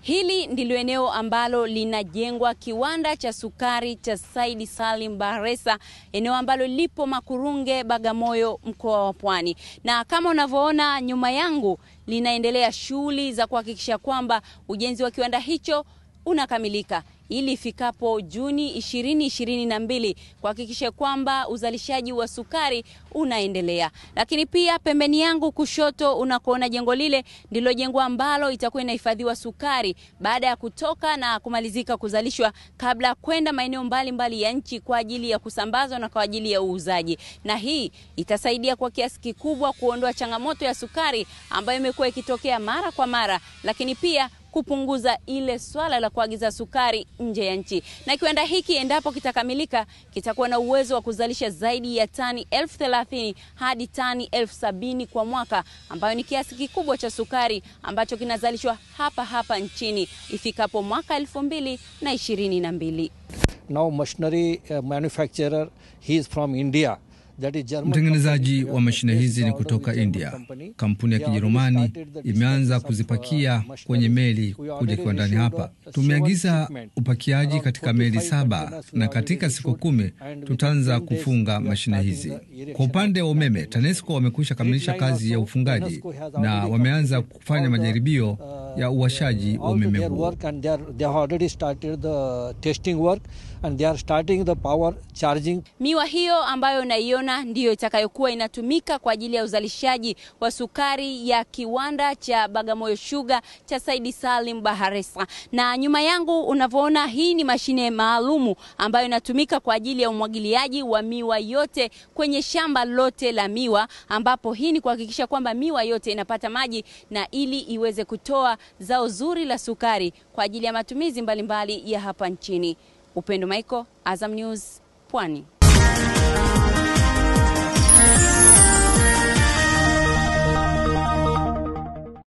Hili ndilo eneo ambalo linajengwa kiwanda cha sukari cha Said Salim Bakhresa, eneo ambalo lipo Makurunge, Bagamoyo, mkoa wa Pwani. Na kama unavyoona nyuma yangu, linaendelea shughuli za kuhakikisha kwamba ujenzi wa kiwanda hicho unakamilika ili ifikapo Juni 2022 kuhakikisha kwamba uzalishaji wa sukari unaendelea. Lakini pia pembeni yangu kushoto unakoona jengo lile ndilo jengo ambalo itakuwa inahifadhiwa sukari baada ya kutoka na kumalizika kuzalishwa kabla ya kwenda maeneo mbalimbali ya nchi kwa ajili ya kusambazwa na kwa ajili ya uuzaji. Na hii itasaidia kwa kiasi kikubwa kuondoa changamoto ya sukari ambayo imekuwa ikitokea mara kwa mara, lakini pia kupunguza ile swala la kuagiza sukari nje ya nchi. Na kiwanda hiki endapo kitakamilika, kitakuwa na uwezo wa kuzalisha zaidi ya tani elfu thelathini hadi tani elfu sabini kwa mwaka, ambayo ni kiasi kikubwa cha sukari ambacho kinazalishwa hapa hapa nchini ifikapo mwaka elfu mbili na ishirini na mbili. Now machinery uh, manufacturer he is from India. Mtengenezaji wa mashine hizi ni kutoka India. Kampuni ya Kijerumani imeanza kuzipakia kwenye meli kuja kiwandani hapa. Tumeagiza upakiaji katika meli saba na katika siku kumi tutaanza kufunga mashine hizi. Kwa upande wa umeme, TANESCO wamekwisha kamilisha kazi ya ufungaji na wameanza kufanya majaribio ya uwashaji wa umeme huo. Miwa hiyo ambayo unaiona ndiyo itakayokuwa inatumika kwa ajili ya uzalishaji wa sukari ya kiwanda cha Bagamoyo Sugar cha Said Salim Bakhresa. Na nyuma yangu unavyoona, hii ni mashine maalumu ambayo inatumika kwa ajili ya umwagiliaji wa miwa yote kwenye shamba lote la miwa, ambapo hii ni kuhakikisha kwamba miwa yote inapata maji na ili iweze kutoa zao zuri la sukari kwa ajili ya matumizi mbalimbali mbali ya hapa nchini. Upendo Michael, Azam News, Pwani.